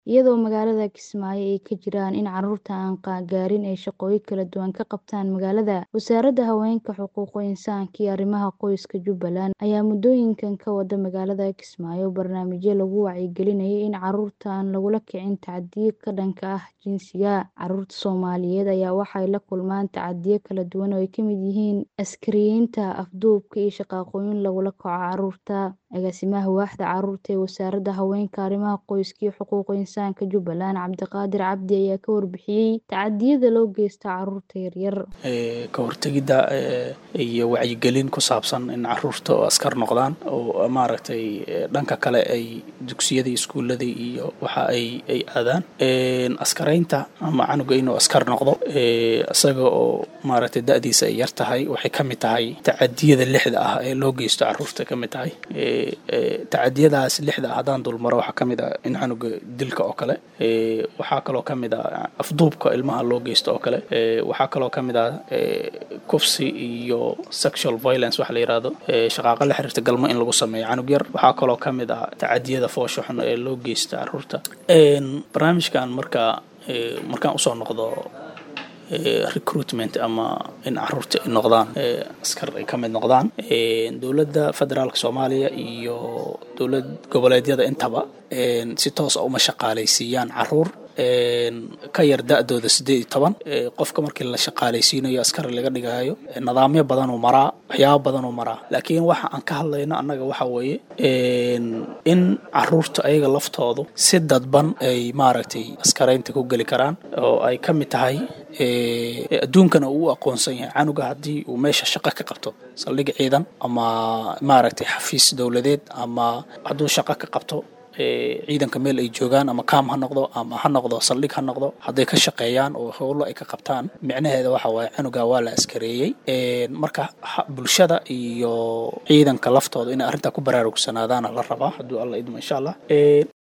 iyadoo magaalada Kismaayo ay ka jiraan in carruurta aan gaarin ay shaqooyin kala duwan ka qabtaan magaalada. Wasaaradda Haweenka, Xuquuqul Insaanka iyo Arrimaha Qoyska Jubbaland ayaa muddooyinkan ka wada magaalada Kismaayo barnaamijyo lagu wacyigelinayo in carruurta aan lagula kicin tacaddiyo ka dhanka ah jinsiga. Carruurta Soomaaliyeed ayaa waxay la kulmaan tacaddiyo kala duwan oo ay ka mid yihiin askariyeynta, afduubka, iyo shaqooyin lagula kaco carruurta. Agaasimaha Waaxda Carruurta ee Wasaaradda Haweenka, Arrimaha Qoyska iyo Xuquuqul Insaanka Jubbaland, Cabdiqaadir Cabdi ayaa ka warbixiyay tacaddiyada loo geysto carruurta yaryar. ka hortagidda iyo wacyigelin ku saabsan in carruurta oo askar noqdaan oo maaragtay dhanka kale ay dugsiyada iyo iskuullada iyo waxa ay ay aadaan askaraynta ama canuga inuu askar noqdo isaga oo maaragtay da'diisa ay yar tahay waxay ka mid tahay tacaddiyada lixda ah ee loo geysto carruurta ka mid tahay tacadiyadaas lixda ah haddaan dulmaro waxaa ka mid ah in canuga dilka oo kale waxaa kaloo ka mid ah afduubka ilmaha loo geysto oo kale waxaa kaloo ka mid ah kufsi iyo sexual violence waxa la yidhaahdo shaqaaqa la xiriirta galmo in lagu sameeyo canug yar waxaa kaloo ka mid ah tacadiyada foosha xun ee loo geysta carruurta barnaamijkan marka markaan usoo noqdo recruitment ama in carruurta ay noqdaan askar ay ka mid noqdaan dowladda federaalka soomaaliya iyo dowlad goboleedyada intaba si toos a uma shaqaalaysiiyaan carruur ka yar da-dooda siddeed iyo toban qofka markii la shaqaalaysiinayo askari laga dhigayo nidaamyo badanuu maraa waxyaabo badanuu maraa laakiin waxa aan ka hadlayno annaga waxa weeye in carruurta ayaga laftoodu si dadban ay maaragtay askaraynta ku geli karaan oo ay ka mid tahay adduunkana uu u aqoonsan yahay canuga haddii uu meesha shaqo ka qabto saldhig ciidan ama maaragtay xafiis dowladeed ama hadduu shaqo ka qabto ciidanka meel ay joogaan ama kaam ha noqdo ama ha noqdo saldhig ha noqdo hadday ka shaqeeyaan oo howlo ay ka qabtaan micnaheeda waxa waaye canuga waa la askareeyey marka bulshada iyo ciidanka laftooda inay arrintaa ku baraarugsanaadaana la rabaa hadduu alla idmo insha allah